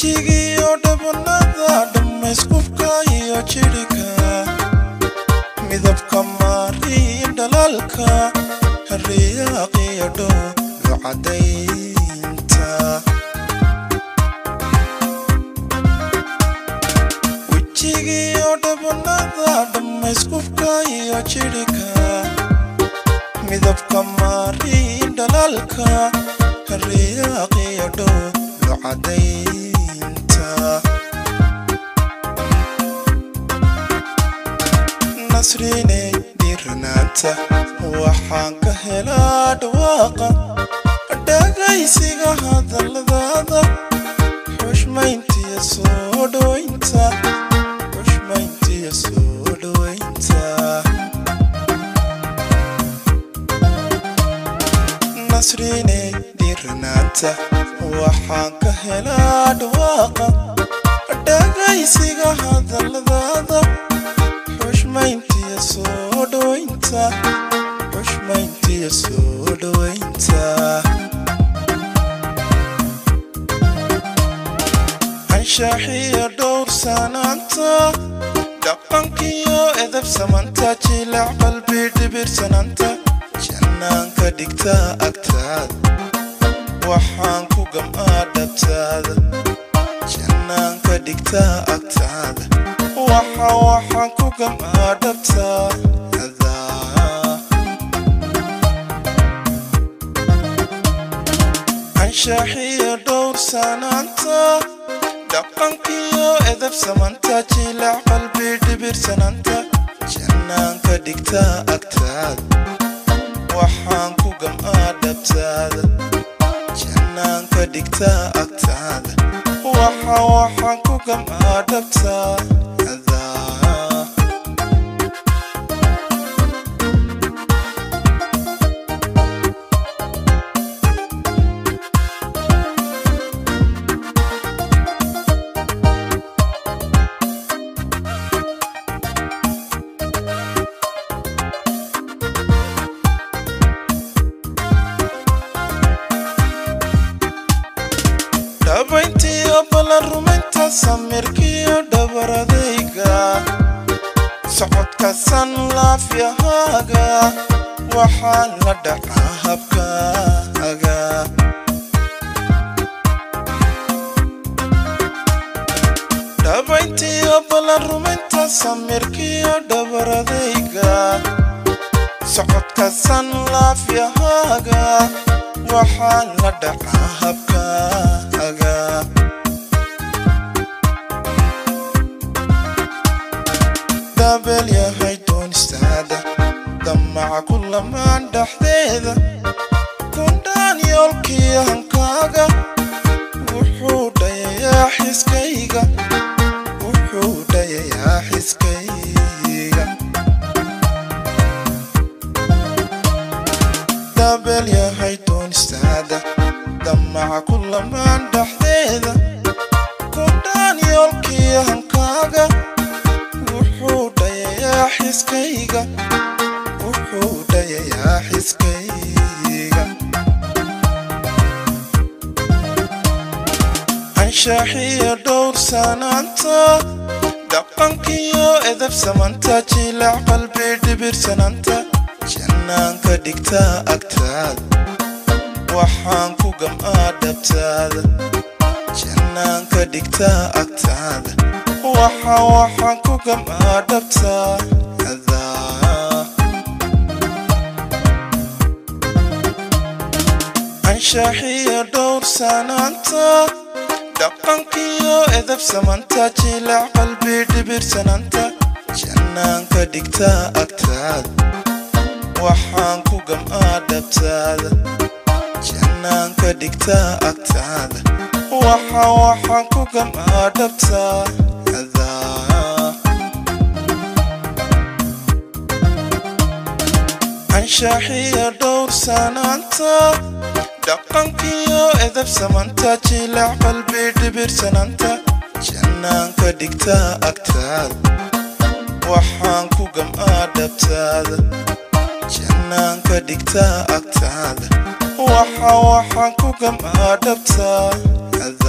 wejigiyo dhabanada dhammayskubka iyo jidhika midabka maariin dhalaalka riyaqiyo dhooyo cadaynta wejigiyo dhabanada dhammayskubka iyo jidhika midabka maariin dhalaalka riyaqiyo dhooyo cadaynta nasriney dhiiranaanta waxaan ka helaa dhawaaqa dhagaysiga hadalladaada xushmayntiya soo dhowaynta xushmayntiya soo dhowaynta nasriney dhiiranaanta waxaan ka helaa dhawaaqa dhagaysiga hadalladaada xushmayntiya soo dhowaynta xushmayntiya soo dhowaynta anshaaxiyo dhowr sanaanta dhaqankiyo edab samanta jilac qalbi dhibirsanaanta jannaanka dhigta agtaada waxaan ku gam'aa dhabtaada jannaanka dhigta agtaada waxa waxaan ku gam'aa dhabtaada anshaaxiyo dhowr sanaanta dhaqankiyo edab samanta jilac qalbi dhibirsanaanta jannaanka dhigta agtaada waxaan ku gam'aa dhabtaada jannaanka dhigta agtaada waxa waxaan ku gam'aa dhabtaada dhabayntiyo ballan rumaynta samirkiyo dhabaradayga socodka san laafyahaaga waxaan la dhacaa habkaaga dhabayntiyo ballan rumaynta samirkiyo dhabaradayga socodka san laafyahaaga waxaan la dhacaa habkaaga daabeel yahay doonistaada damaca ku lamaan dhexdeeda kundhaan yoolkii hankaaga wuxuu dhayayaa xiskayga wuxuu dhayayaa xiskayga daabeel yahay doonistaada damaca ku lamaan dhexdeeda kundhaan yoolkii hankaaga wuxuu dhayayaa xiskayga wuxuu dhayayaa xiskayga anshaaxiyo dhowr sanaanta dhaqankiyo edab samanta jilac qalbi dhibirsanaanta jannaanka dhigta agtaada waxaan ku gam'aa dhabtaada jannaanka dhigta agtaada waxa waxaan ku gam'aa dhabtaada anshaaxiyo dhowr sanaanta dhaqankiyo edab samanta jilac qalbi dhibirsanaanta jannaanka dhigta agtaada waxaan ku gam'aa dhabtaada jannaanka dhigta agtaada waxa waxaan ku gam'aa dhabtaada anshaaxiyo dhowr sanaanta dhaqankiyo edab samanta jilac qalbi dhibirsanaanta jannaanka dhigta agtaada waxaan ku gam'aa dhabtaada jannaanka dhigta agtaada waxa waxaan ku gam'aa dhabtaada